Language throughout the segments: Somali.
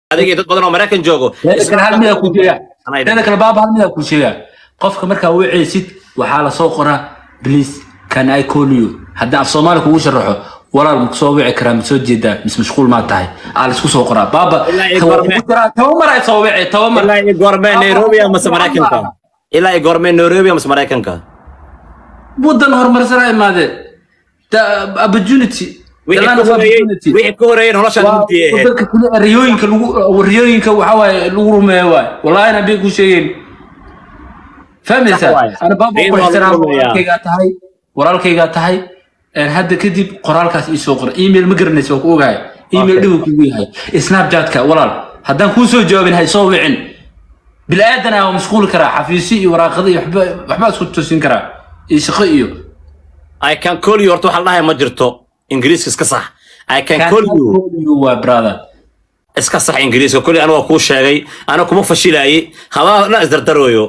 adiga iyo dad badan oo maraykan joogo teeda kale hal midaa ku sheega Anay teeda kale baaba hal midaa ku sheega qofka markaa wiceysid waxaa lasoo qoraa please can i call you haddii af soomaali kugu sharaxo walaal ma kusoo wici karaa ma soo jeedaa mise mashquul maa tahay aa laisku soo qoraa baaba Ilaa iyo tawa- goorme? kugu jiraa, tabamar ay soo wici tabamar ilaa iyo goormee nairobi amase maraykanka ilaa iyo goormee nairobi amase maraykanka wadan horumarsanaa imaadeen the opportunity the wixii land ka of horeeyey opportunity wixii ka horeeyey noloshaan Waa mugdi ahayd wadanka kale riyooyinka lagu riyooyinka waxa waaye lagu rumeeyo waay wallahi na bay ku sheegeen fahmaysaa Sax waaye. ana baaba Riyo ku waa lagu ixtiraam rumeeyaa. walaalkaygaa tahay walaalkaygaa tahay een, hadda kadib qoraalkaas ii soo qora email ma garanaysa waa ku ogahay email Okay. dhibu kugu yahay snapchatka walaal haddaan kuu soo jawaabin hay soo wicin bilaadan waa mashquuli karaa xafiisyo iyo waraaqada iyo waxba waxbaa isku tusin karaa iyo shaqo iyo i can call you horta waxaa la dhahay ma jirto ingiriiska iska sax i can call you waa brother iska sax ingiriiska kulli aniga waa kuu sheegay aniga kuma fashilaayey habaa dhan isdardarooyo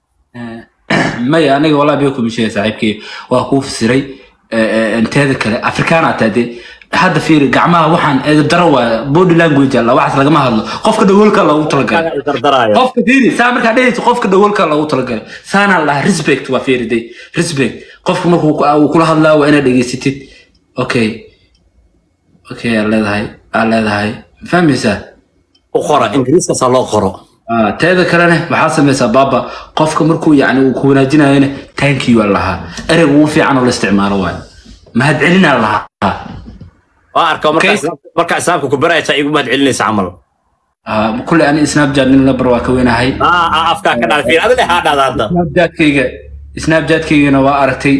maya aniga walaa bay kuma sheegay saaxiibkay waa kuu fasiray teeda kale afrikaana taa dee hadda fiiri gacmaha waxaan eedabdaro waa body language alla waxaas lagama hadlo qofka dhagoolka loogu talagalay isdardaraayo qofka fiiri saa markaa dhehayso qofka dhagoolka loogu talagalay saana la dhahaa respect waa fiiri day respect qofka markuu ku- uu kula hadlaa waa inaad dhegeysatid okay okay aa leedahay aa leedahay fahmaysaa u qora ingiriiskaasaa loo qoro Ah, teeda kalena waxaa samaysaa baaba qofka markuu yani uu ku wanaajinayona thank you aa lahaa ereyga ugu fiican oo la isticmaalo waay mahadcelinaa lahaa waa arka markaa Okay. islaamka- markaa islaamka ku baraysaa igu mahad celinaysa camal Ah, kulley ani snapchat nin labar waa ka weynahay Ah, ah, afkaa ka dhaal fiir adile haa dhahda hadda snapchatkayga snapchatkaygana waa aragtay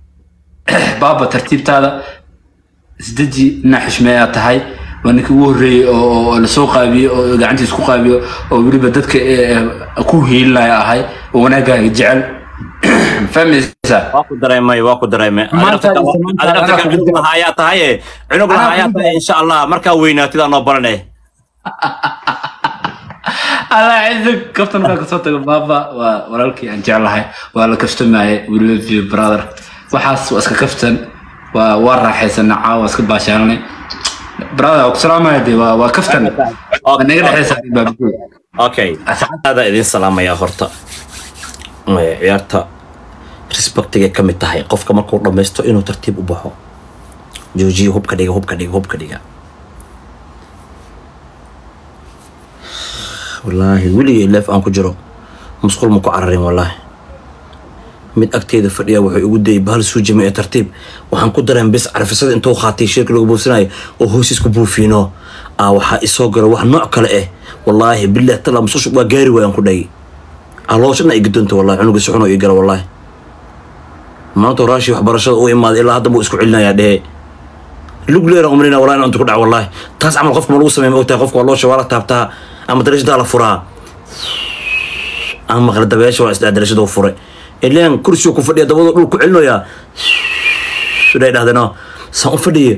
baaba tartiibtaada isdeji ina xishmeeyaa tahay waa ninkii ugu horreeyey oo oo lasoo qaabiyo oo gacantiis ku qaabiyo oo weliba dadka eh, eh, ku hiilinaya ahay oo wanaagaaga jecel fahmaysaa waa ku dareemay waa ku dareemay Maanta iyo samaanta adi nafta anaa ka kugu cunug lahaayaa tahaye cunug Anaa lahaayaa kugu tahay insha allah markaa weynaatidaa noo barane allah ciidan kaftan markaa kasoo tago baaba waa walaalkii aan jeclahay waa la kaftamaaye we love you brother waxaas waa iska kaftan waa waa raaxaysana caawa waa iska baashaalanay brother waa ku salaamaya dee waa waa kaftan waa naga dhexeysa baabikey okay aada idin salaamayaa horta Ee, ciyaarta respectigay ka mid tahay qofka markuu dhammaysto inuu tartiib u baxo joojiyo hubka dhiga hubka dhiga hubka dhiga wallaahi weligay leef aan ku jiro musqul ma ku cararin wallaahi mid agteeda fadhiya wuxuu igu dayay bahal suujime ee tartiib waxaan ku dareen bis carfisada intuu qaatay shirka lagu buufsanayo oo hoosiis ku buufiino aa waxaa isoo galo wax nooc kale ah wallaahi bilaah tala musushu waa gaari waayaan ku dhagi calooshana ay gudonta wallahi cunuga si xunoo ii gala wallaahi maanta raashi waxbarashada u imaaday ilaa hadda buu isku celinayaa dhehe lugleera umrina wallahi inaan inta ku dhac wallahi taas camal qofka ma lagu sameeya ma ogtahay qofka waa loo shawaa la taabtaa ama darashadaa la furaa ama maqla dabeesha waa isdhaa darashaduu furay ileen kursigu ku fadhiya dabadoo dhul ku celinayaa siday dhahdeen saan u fadhiye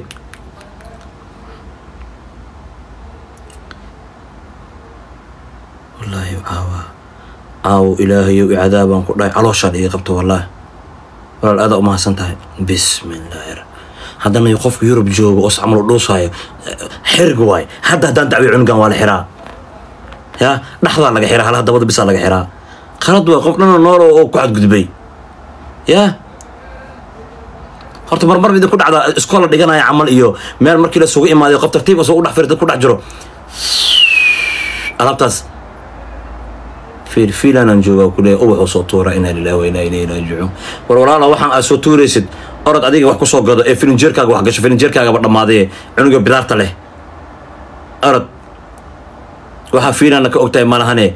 wallaahi caawa caawo ilaahayow icadaabaan ku dhahay calooshaan iga qabto wallaahi walaal aadaa umahadsan tahay bismillaahi ra- haddana qofka yurub joogo oo camal u dhuusaayo xirga waay hadda haddaan dacwiyo cunugan waa la xiraa ya dhaxdaa laga xiraa halaha dabada bisaa laga xiraa qalad waa qof dhana nool oo oo ku xadgudbay ya horta marmar idin ku dhacda iskoola dhiganaya camal iyo meel markii la sugu imaaday qof tartiib soo u dhex firi dad ku dhex jiro alaabtaas fiil fiilanaan joogaa ku leeyahay ubaxuu soo tuura inaa lillahi wa inaa ilayhi raajicuun war walaala waxaan aad soo tuuraysid orod adiga wax ku soo gado ee filinjeerkaaga wax gasho filinjeerkaagaba dhammaadaye cunuga bidaarta leh orod waxaa fiilaana ka ogtahay malahane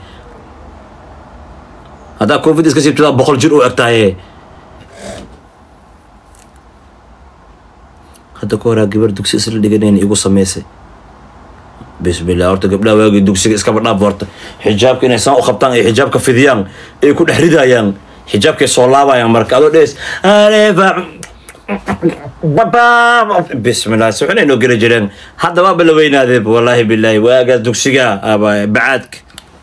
haddaa covid iska siibtadaa boqol jir u eg tahaye hadda ka horaa gabar dugsi isla dhiganayna igu samaysay bismillah horta gabdhaha waagii dugsiga iskaba dhaaf horta xijaabka inay saan u qabtaan ay xijaabka fidiyaan ay ku dhex ridayaan xijaabkay soo laabayaan marka adoo dhees alefa bismillah si xunay noo geli jireen hadda waaba la weynaadee wallaahi bilaahi waagaas dugsiga aba bacaadka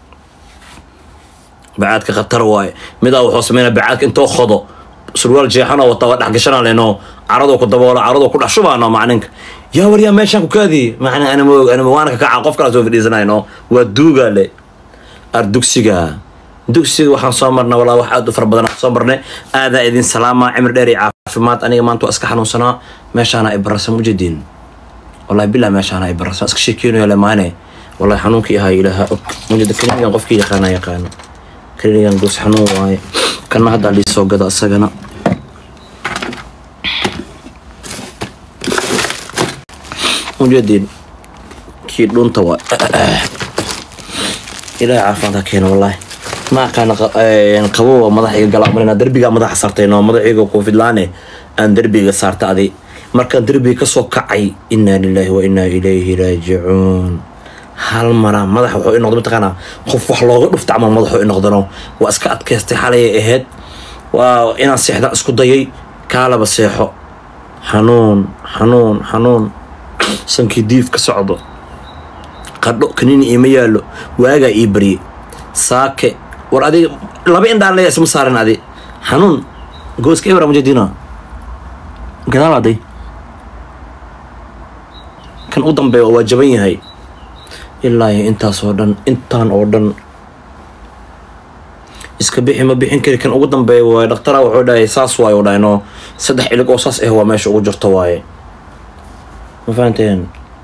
bacaadka khatar waaye midaa wuxuu sameynaa bacaadka intoo qodo surwaal jeexanoo wata waa dhex gashanaa leno caradoo ku daboolo caradoo ku dhex shubaano macninka yaa waryaa meeshaan ku kaadi macnaa anama og anama waana ka kaca qof kala soo fadhiisanayno waa duugaa le ar dugsiga dugsiga waxaan soo marnay walaa wax aad u fara badan aan soo marnay aadaa idin salaama cimri dheer iyo caafimaad aniga maanta waa iska xanuunsanaa meeshaana ay barasa mujadiin wallahi bilaa meeshaana ay barasa iska sheekeynayo le maane wallahi xanuunkii ahaa ilaaha og mujada klinigan qofkii yaqaana yaqaano klinigan goos xanuun waaye kana haddaa lii soo gada isagana mujadiin kii dhunta waa ilaahay caafimaad ha keeno wallaahi ma aqaana qabowa madax iga gala marina derbigaa madaxa saartay noo madaxiga koofidlaane aan derbiga saarta adi markaan derbiga kasoo kacay inaa lilaahi wa inaa ilayhi raajicuun hal mara madax wuxuu i noqday mataqaanaa qof wax looga dhufta camal madaxuu i noqdano waa iska adkaystay xalayay ahayd waa inaan seexda isku dayay kaalaba seexo xanuun xanuun xanuun sankii diif ka socdo qadho kaniini iima yaallo waagaa ii barye saake war adiga laba indhaan leeya isma saaran adi xanuun gooska ebra mujadina gadaal aday kan u dambeeya waa jaban yahay ilaa iyo intaas oo dhan intaan oo dhan iska bixi ma bixin kari kan ugu dambeeya waaye dhaktara wuxuu dhahay saas waaye u dhahay no saddex ilig oo saas ah waa meesha ugu jirto waaye ma fahanteen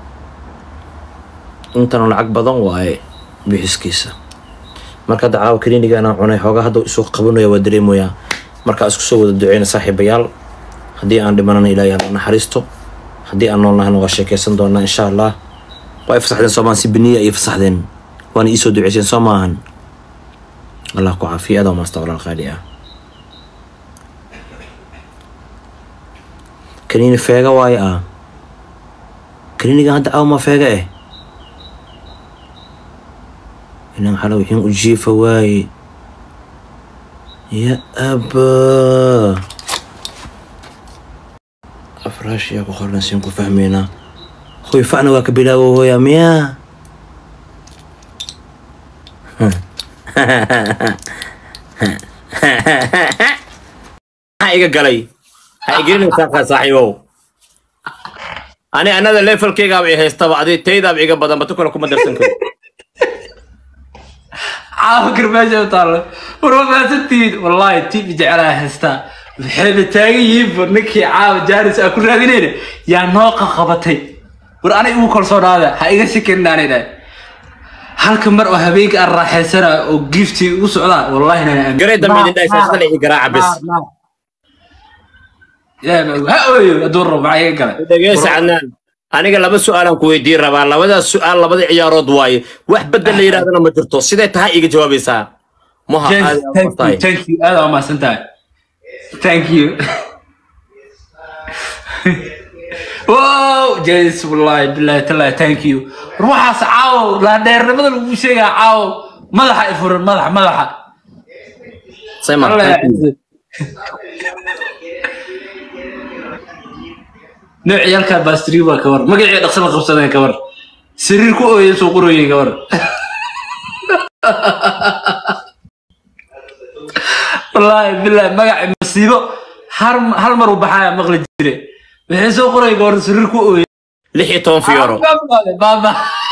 intana lacag badan waaye bixiskiisa marka hadda caawa kliniga anaan cunay xoogaa hadda isuu qabanaya waa dareemoyaa markaa isku soo wada duceyna saaxiibayaal haddii aan dhimanana ilaahay hala naxariisto haddii aan nool nahana waa sheekeysan doonaa insha allah waa ay fasaxdeen soomaan si beniya ay fasaxdeen waana iisoo duceyseen soo maahan allah ku caafiya adaa maasta walaal qaali ah kaniini feega waaye ah kaniinigan hadda awma feega eh inaan xala wixiin u jiifa waaye ya abaa afraashiyaa ku qoran siin ku fahmaynaa hoy facna waa ka bilaawo hooya miyaa maxaa iga galay ha igelinaysaa saaxiibow ani anada levelkaygaaba i haystaba adi taydaaba iga badan batu kale kuma darsan karo caawa garbaasha u taallo war waa mahadsantihiin wallaahi tiibi jecelaha haystaa waxayna taagan yihiin bur ninkii caawa jaaris aa ku raadinayna yaa noo qaqabatay war anay ugu kalsoonaada ha iga shekenin aanay dhahay halka mar oo habeenka aan raaxaysana oo gifti ugu socdaa wallaahi nana garay dambe idin dhahay saasana ii garaaca bes ha ooyo hadduu rabo maxaa iga galay dhegeysa cadnaan aniga laba su-aalaan ku weydiin rabaa labadaas su-aal labada ciyaarood waaye wax bedel la yidhahdana ma jirto sidee tahay iga jawaabaysaa maha James, aad thank you, tahay thank you. Aad waa mahadsan tahay. Thank you. wow, James, wallahi, billahi, tallahi, thank you. War waxaas caawo, laandheernimada lagu sheegaa caawo, madaxa i furan, madaxa, madaxa. Simon, Allah thank you. nooc ciyaalkaa baastiri baa ka war magacii dhaqso la qabsadeen ka war sariir ku ooyay soo qorooyay ka war wallaahi billahi magaci masiibo har hal mar uu baxaya maqli jire waxay soo qorayay ka war sariir ku ooyay lix iyo toban fiyooro baaba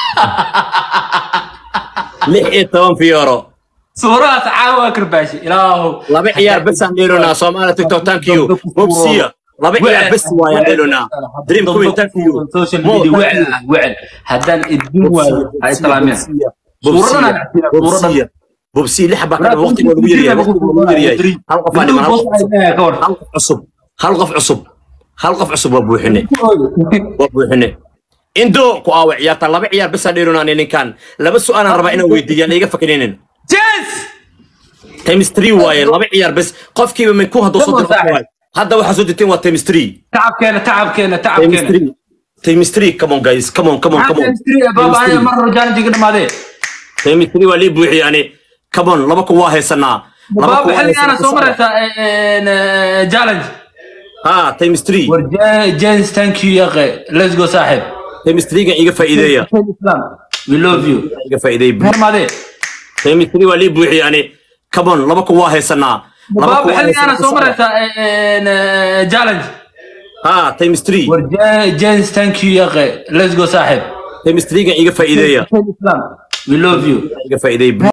lix iyo toban fiyooro suurahaas caawa karbaashi ilaahu laba ciyaar besaan dheelonaa soomaaliya tiktok thank you bobsiya laba ciyaar bes waayaan dheelonaa dream queen thank you social Mo, media thank wecel you. ah wecel haddaan idin waayo ha islaameen bobsiya bobsiya bobsiya lix baa kadhama waqtiga lagu yaryahay waqtiga lagu yaryahay hal qof aa dhiman hal qof cusub hal qof cusub hal qof cusub hal qof cusub waa buuxine waa buuxine indo ku aawa ciyaarta laba ciyaar besaan dheelonaa ninkan laba su-aalaan rabaa inaan weydiiyaan iga fakininin Yes! times three waaye laba ciyaar bes qofkiiba min ku hadduu soo Come on, dirto Saaxib. waaye hadda waxaa soo dirteen waa times three تعبكينا تعبكينا times تعبكينا three times three come on guys come on come on come on بابا انا مره رجال جينا ما ذي times three waa lii buuxi yani come on laba kun waa haysanaa laba kun بابا waa حلي انا haysanaa. سومر جالنج ha times three جينز ثانك يو يا اخي ليتس جو صاحب times three ga iga faa'iideeya وي لوف يو iga faa'iideeya ما ذي times three waa lii buuxi yani come on laba kun waa haysanaa laba kun بابا waa حلي انا haysanaa. سومر جالنج ha ها تايمز 3 war james thank you yaqe let's go saaxib تايمز 3 iga faa'iideeya we love you iga faa'iideeya